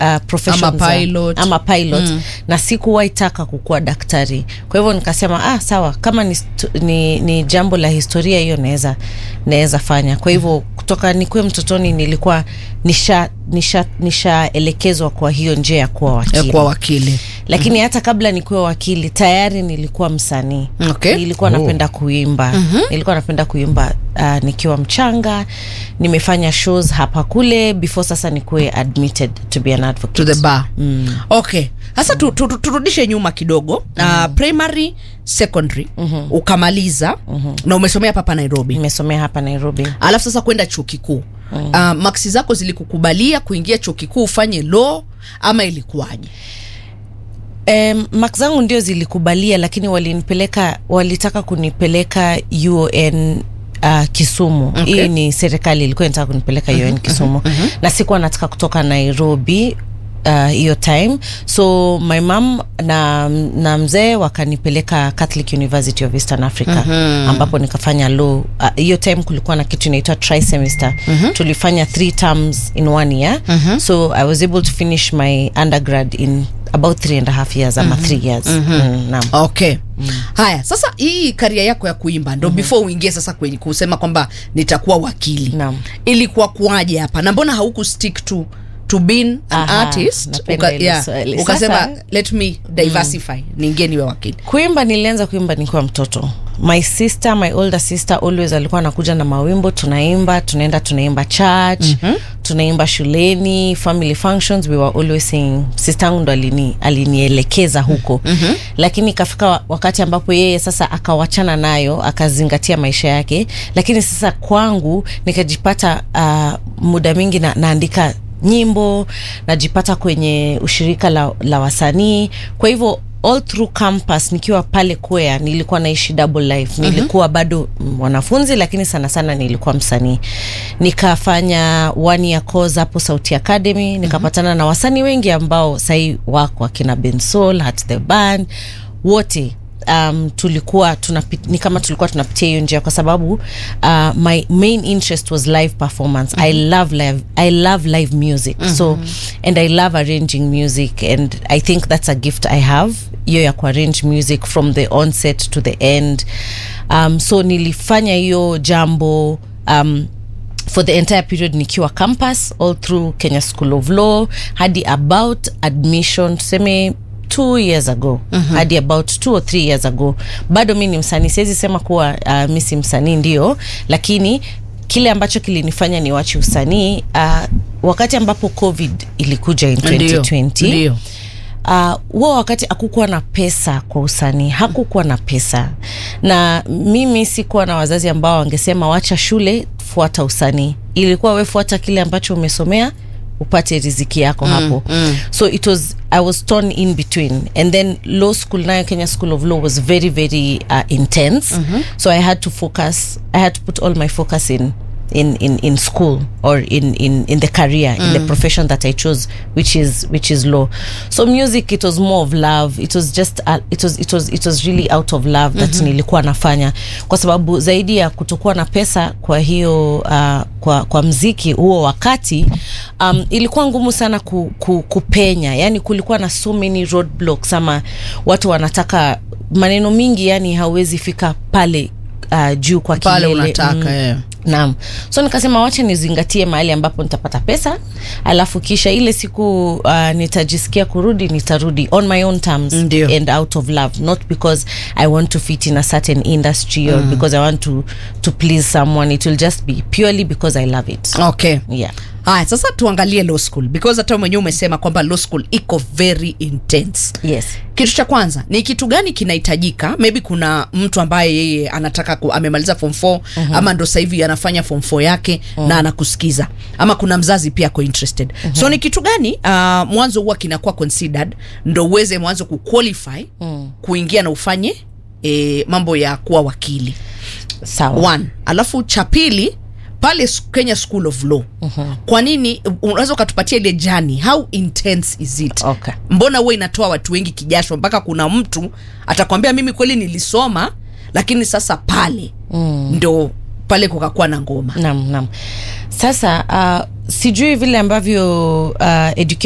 uh, professions Ama za- pilot. ama pilot mm. na sikuwahi taka kukuwa daktari kwa hivyo nikasema ah, sawa kama ni, stu- ni, ni jambo la historia hiyo naweza naweza fanya kwa hivyo kutoka nikuwe mtotoni nilikuwa nisha nisha nishaelekezwa kwa hiyo njia ya kuwa ya wakili kuwa wakili lakini hata kabla nikuwe wakili tayari nilikuwa msanii Okay. nilikuwa napenda kuimba nilikuwa napenda kuimba uh, nikiwa mchanga nimefanya shows hapa kule before sasa nikuwe admitted to be an advocate to the bar mm. okay sasa tu, tu, tu, turudishe nyuma kidogo mm. uh, primary secondary mm-hmm. ukamaliza mm-hmm. na umesomea hapa nairobi nimesomea hapa nairobi alafu sasa kwenda chuo kikuu mm. uh, maksi zako zilikukubalia kuingia chuo kikuu ufanye law ama ilikuwaje Um, mak zangu ndio zilikubalia lakini walinipeleka walitaka kunipeleka uon uh, kisumu Okay. hii ni serikali ilikuwa inataka kunipeleka uon kisumu na sikuwa nataka kutoka nairobi uh, hiyo time so my mam na, na mzee wakanipeleka catholic university of eastern africa ambapo nikafanya law Uh, hiyo time kulikuwa na kitu inaitwa trisemester tulifanya three terms in one year so i was able to finish my undergrad in about three and a half years ama three years mm, naam. okay mm. haya sasa hii karia yako ya kuimba ndo mm-hmm. before uingie sasa kwenye kusema kwamba nitakuwa wakili Naam. ilikuwa kuaje hapa na mbona hauku stick to to being an Aha, artist napenda hilo yeah, swali. ukasema Sasa- let me diversify mm. niingie niwe wakili kuimba nilianza kuimba nikiwa mtoto my sister my older sister always alikuwa anakuja na mawimbo tunaimba tunaenda tunaimba church mm-hmm. tunaimba shuleni family functions we were always singing sister yangu ndo alini, alinielekeza huko mm-hmm. lakini ikafika wa- wakati ambapo yeye sasa akawachana nayo akazingatia maisha yake lakini sasa kwangu nikajipata uh, muda mingi na, naandika nyimbo najipata kwenye ushirika la, la wasanii kwa hivyo all through campus nikiwa pale kwea nilikuwa naishi double life nilikuwa bado mwanafunzi lakini sana sana nilikuwa msanii nikafanya one year course hapo sauti academy nikapatana na wasanii wengi ambao sahii wako akina bensol hat the band wote um, tulikuwa tunapi, ni kama tulikuwa tunapitia hiyo njia kwa sababu uh, my main interest was live performance mm-hmm. i love live i love live music mm-hmm. so and i love arranging music and i think that's a gift i have hiyo ya kuarrange music from the onset to the end um, so nilifanya hiyo jambo um, for the entire period nikiwa campus all through kenya school of law hadi about admission tuseme two years ago mm-hmm. hadi about two or three years ago bado mi ni msanii siwezi sema kuwa uh, mi si msanii ndio lakini kile ambacho kilinifanya niwache usanii uh, wakati ambapo covid ilikuja in 2020 ndio uh, huo wakati hakukuwa na pesa kwa usanii hakukuwa na pesa na mimi sikuwa na wazazi ambao wangesema wacha shule fuata usanii ilikuwa we fuata kile ambacho umesomea upate riziki yako mm, hapo mm. so it was i was torn in between and then law school nayo kenya school of law was very very uh, intense mm-hmm. so i had to focus i had to put all my focus in in, in, in school or in, in, in the career in the profession that I chose which is which is law so music it was more of love it was just uh, it was it was it was really out of love that nilikuwa nafanya kwa sababu zaidi ya kutokuwa na pesa kwa hiyo uh, kwa, kwa mziki huo wakati um, ilikuwa ngumu sana ku, ku, kupenya yani kulikuwa na so many roadblocks ama watu wanataka maneno mingi yani hauwezi fika pale uh, juu kwa pale kilele unataka Mm. eh. naam so nikasema wacha nizingatie mahali ambapo nitapata pesa alafu kisha ile siku uh, nitajisikia kurudi nitarudi on my own terms Ndio. and out of love not because i want to fit in a certain industry or because i want to, to please someone it will just be purely because i love it okay yeah haya sasa tuangalie law school because hata mwenyewe umesema kwamba law school iko very intense yes kitu cha kwanza ni kitu gani kinahitajika maybe kuna mtu ambaye yeye anataka ku, amemaliza form 4 uh-huh. ama ndo sasa hivi anafanya form 4 yake uh-huh. na anakusikiza ama kuna mzazi pia ako interested uh-huh. so ni kitu gani uh, mwanzo huwa kinakuwa considered ndo uweze mwanzo kuqualify uh-huh. kuingia na ufanye e, mambo ya kuwa wakili sawa one alafu cha pili pale s- kenya school of law uh-huh. kwa nini unaweza ukatupatia ile jani how intense is it Okay. mbona huwa inatoa watu wengi kijasho mpaka kuna mtu atakwambia mimi kweli nilisoma lakini sasa pale mm. ndo pale kukakuwa na ngoma nam nam sasa uh, sijui vile ambavyo uh, education